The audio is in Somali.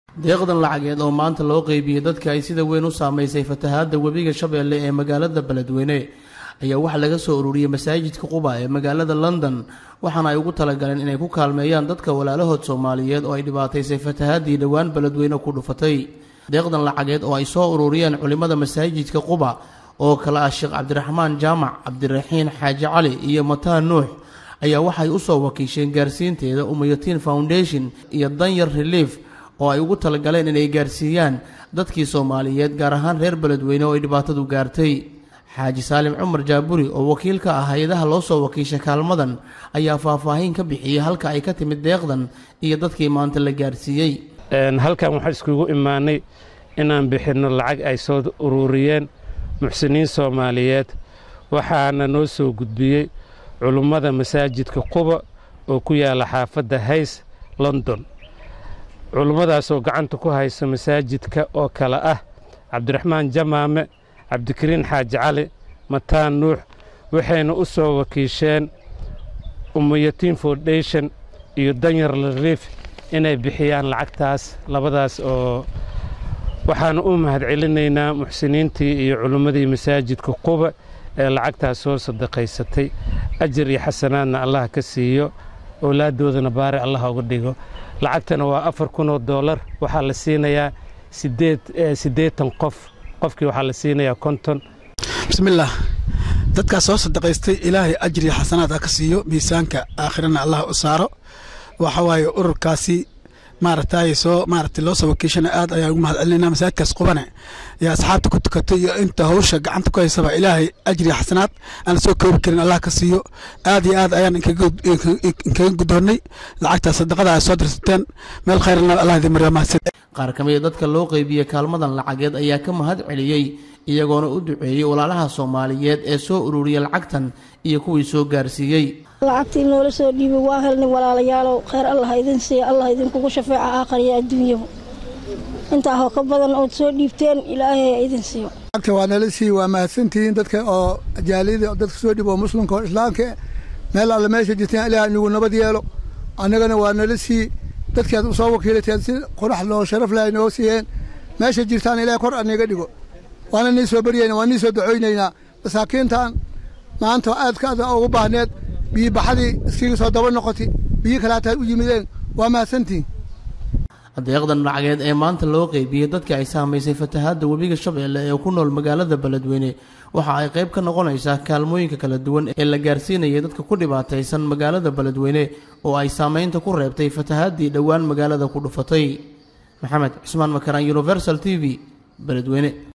deeqdan lacageed oo maanta loo qeybiyey dadka ay sida weyn u saamaysay fatahaadda webiga shabeelle ee magaalada beledweyne ayaa waxaa laga soo ururiyey masaajidka quba ee magaalada london waxaana ay ugu talagaleen inay ku kaalmeeyaan dadka walaalahood soomaaliyeed oo ay dhibaataysay fatahaaddii dhowaan beledweyne ku dhufatay deeqdan lacageed oo ay soo ururiyeen culimmada masaajidka quba oo kale ah sheekh cabdiraxmaan jaamac cabdiraxiin xaaji cali iyo mataan nuux ayaa waxay u soo wakiisheen gaarsiinteeda umayatiin foundation iyo danyar relief oo ay ugu talagaleen inay gaarsiiyaan dadkii soomaaliyeed gaar ahaan reer beledweyne oo ay dhibaatadu gaartay xaaji saalim cumar jaaburi oo wakiil ka ah hay-adaha loo soo wakiisha kaalmadan ayaa faahfaahin ka bixiyey halka ay ka timid deeqdan iyo dadkii maanta la gaarsiiyey halkan waxaa iskugu imaanay inaan bixinno lacag ay soo ururiyeen muxsiniin soomaaliyeed waxaana noo soo gudbiyey culummada masaajidka quba oo ku yaalla xaafadda hays london culummadaasoo gacanta ku haysa masaajidka oo kale ah cabdiraxmaan jamaame cabdikariin xaaji cali mataan nuux waxayna u soo wakiisheen umayatiin foundation iyo danyar lariif inay bixiyaan lacagtaas labadaas oo waxaana u mahadcelinaynaa muxsiniintii iyo culummadii masaajidka quba ee lacagtaas soo sadaqaysatay ajar iyo xasanaadna allah ka siiyo owlaaddoodana baari allah uga dhigo lacagtana waa afar kunoo doolar waxaa la siinayaa siddeetan qof qofkii waxaa la siinayaa konton bismillaah dadkaas soo sadaqaystay ilaahay ajriya xasanaad ha ka siiyo miisaanka aakhirana allah u saaro waxa waaye ururkaasi maaragtay soo maaragtay loo soo wakiishana aad ayaan ugu mahad celinayna masaajidkaas qubane iyo asxaabta ku tukatay iyo inta hawsha gacanta ku haysaba ilaahay ajriya xasanaad aan la soo koobi karin allah ka siiyo aad iyo aad ayaan inkaga guddoonnay lacagtaas sadaqada ay soo dirsateen meel khayrna allah idin mariya mahadsan qaar ka mida dadka loo qeybiyey kaalmadan lacageed ayaa ka mahad celiyey iyagoona u duceeyey walaalaha soomaaliyeed ee soo ururiyey lacagtan iyo kuwii soo gaarsiiyey lacagtii noola soo dhiibay waa helnay walaalayaalow kheyr allah idin siiya allah idinkugu shafeeca aakhariya adduunyaba intaahoo ka badan ood soo dhiibteen ilaahay ha idin siiyo lacagta waa nala siiye waa mahadsantihiin dadka oo jaaliyada dadka soo dhiib oo muslimka oo islaamka meel alle meesha jirteen ilaah inagu nabad yeelo annagana waa nala siiye dadkaad u soo wakiilateen si qorax loo sharaf lahay noo siiyeen meesha jirtaan ilaah kor aniga dhigo waana nii soo baryayna waa nii soo ducaynaynaa masaakiintan maanta aadka ada ugu baahneed biyi baxadii iskiga soo daba noqotay biyi kalaataad u yimideen waa mahadsantihin deeqdan lacageed ee maanta loo qeybiyey dadka ay saamaysay fatahaadda webiga shabeelle ee ku nool magaalada beledweyne waxa ay qayb ka noqonaysaa kaalmooyinka kala duwan ee la gaarsiinayay dadka ku dhibaataysan magaalada beledweyne oo ay saamaynta ku reebtay fatahaaddii dhowaan magaalada ku dhufatay maxamed cismaan makaraan universal t v beledweyne